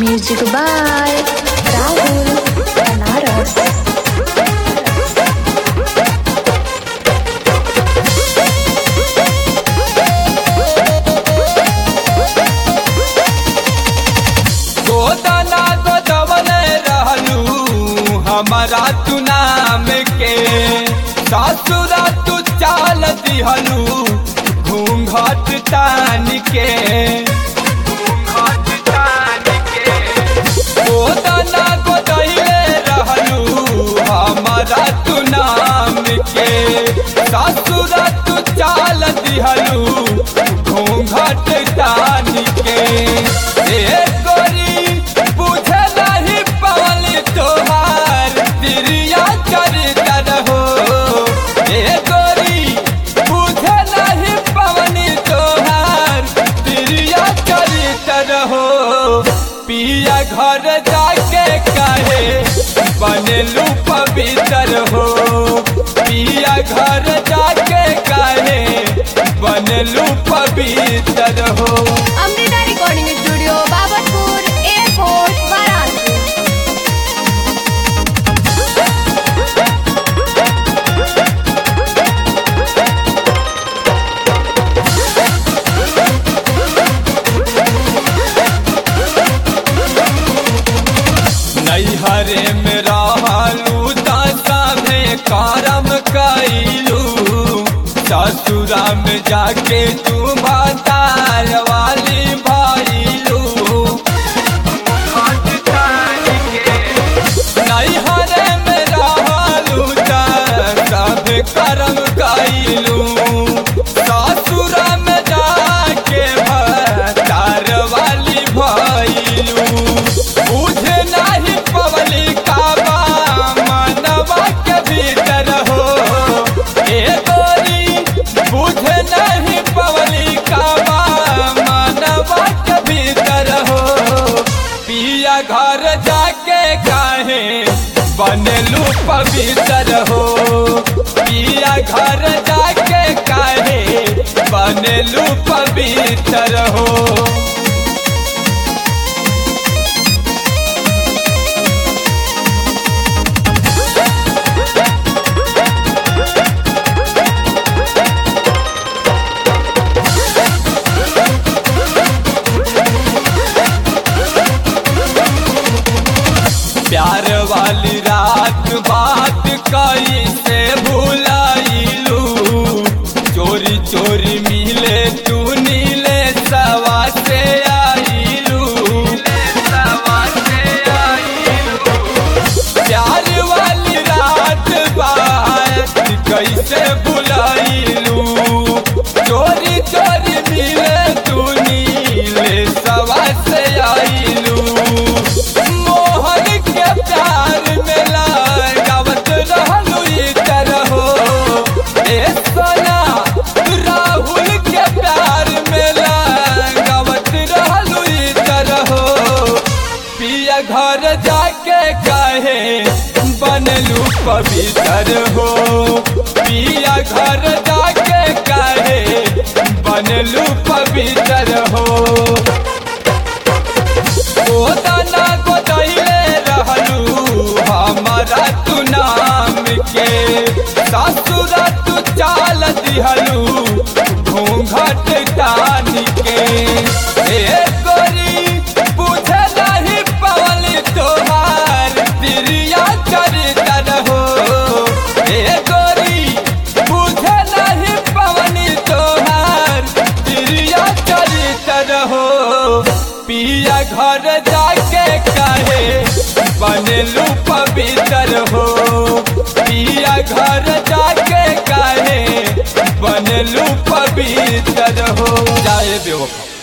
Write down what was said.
Music by Rahul Banaras. गोदना गोदवन रहलू हमारा तू नाम के ससुरा तू चाल दिहलू घूंघट तान के घूंघट तान के गोदना गोदइले रहलू हमारा तू नाम के ससुरा तू चाल दिहलू घूंघट तान के ए गोरी बुझे नहीं पवली तोहार तिरिया चरितर हो ए गोरी बुझे नहीं पवनी तोहार तिरिया चरितर हो पिया घर जाके कहे बनलू पवित्र हो पिया घर जाके कहे बनलू पवित्र हो Amrita recording studio Babarpur airport Varanasi नैहरे में रहलू दशामे करम कैलू ससुरा में जाके तू भतार वाली भैलू नैहरे में रहलू दशामे करम कैलू ससुरा में जाके भतार वाली भैलू बुझे नहीं पवली काबा मनवा के भीतर हो ए गोरी बुझे नहीं पवली काबा मनवा के भीतर हो पिया घर जाके काहे बनलू पवित्र हो पिया घर जाके काहे बनलू पवित्र हो प्यार वाली रात बात कई से भुलाइलू चोरी चोरी मिले तू नीले सवा से आइलू सवा से आइलू प्यार वाली रात बात कैसे भुलाइलू चोरी चोरी मिले तू नीले सवा से आइलू मोहन के प्यार में लगावत रहलू इतर हो ए सोना राहुल के प्यार में लगावत रहलू इतर हो पिया घर जाके कहे बनलू पवित्र हो पिया घर जाके कहे बनलू पवित्र हो गोदाना गोदैले रहलू हमारा तू नाम के ससुरा तू चाल दिहलू घूंघट तान के ए गोरी बुझे नहीं पवली तोहार तिरिया चरितर हो ए गोरी बुझे नहीं पवनी तोहार तिरिया चरितर हो पिया घर जाके कहे बनलू पवित्र हो पिया घर जाके कहे बनलू पवित्र हो जाए बेवफा